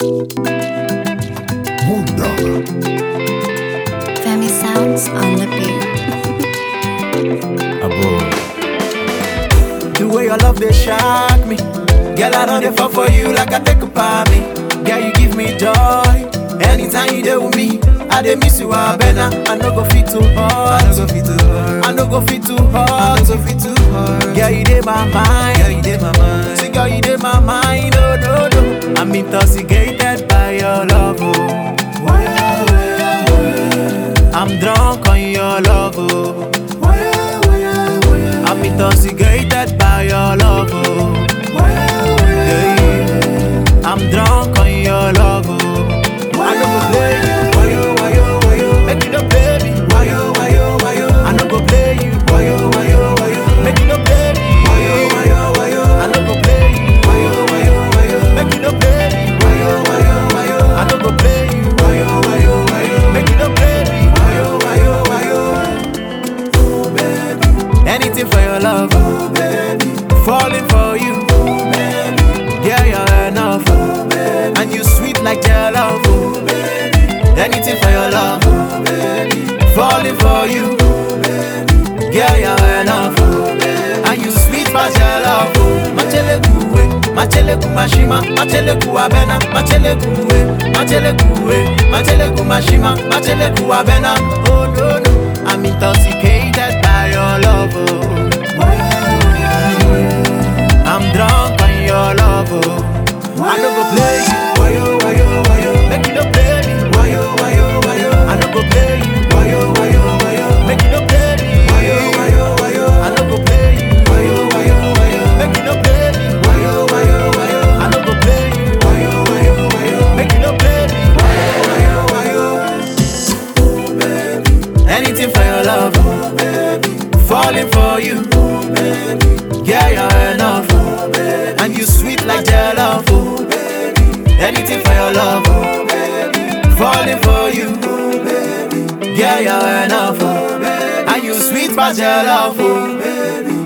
Femi sounds on the beat. The way your love they shock me. Girl, I don't fall for you like I take a me. Girl, you give me joy. Anytime you there with me, I dey miss you, I better. I no go fit too hard. I no go fit too hard. I no go fit too hard. I no go fit too hard. Girl, you dey my mind. Girl, you dey my mind. See, girl, you dey my mind. Oh no no, I'm intoxicated by your love. Oh. I'm drunk on your love. Oh. I'm intoxicated by your love. Oh. Yeah, yeah. I'm drunk on your love. Oh. I no go play you. Why yo, why yo, why yo? Make you no play me. Why yo, why yo, why yo? I no go play you. Why yo, why yo, why yo? Make you no play me. Why yo, why yo, why yo? I no go play you. Why yo, why yo, why yo? Make you no play me. Why yo, why yo, why yo? I no go play you. Why yo, why yo, why yo? Make you no play me. Why yo, why yo, why yo? Anything for your love, oh, baby. Falling for you, oh, baby. Yeah, you're enough, oh, baby. And you sweet like your love, oh, baby. Anything for your love, oh, baby. Falling for you, oh, baby. Yeah, you're enough, oh, baby. And you sweet past your love, oh. Machele kuwe, machele kumashima, machele kuabena, machele kuwe, machele kuwe, machele kumashima, machele kuabena. Oh no no, I'm intoxicated by your love, oh. I'm drunk on your love, oh. I no go play you, why yo, why yo, why yo? Make you no play me, why yo, why yo, why yo? I no go play you, why yo, why yo, why yo? Make you no play me, why yo, why yo, why yo? I no go play you, why yo, why yo, why yo? Make you no play me, why yo, why yo, why yo? I no go play you, why yo, why yo, why yo? Make you no play me, why yo, why yo, why yo? Anything for your love, oh, baby. Falling for you, oh, baby. Yeah, you're enough, oh, baby. And you sweet like your love, oh, baby. Anything for your love, oh, baby. Falling for you, oh, baby. Yeah, you're enough, oh, baby. And you sweet past your love, oh, baby.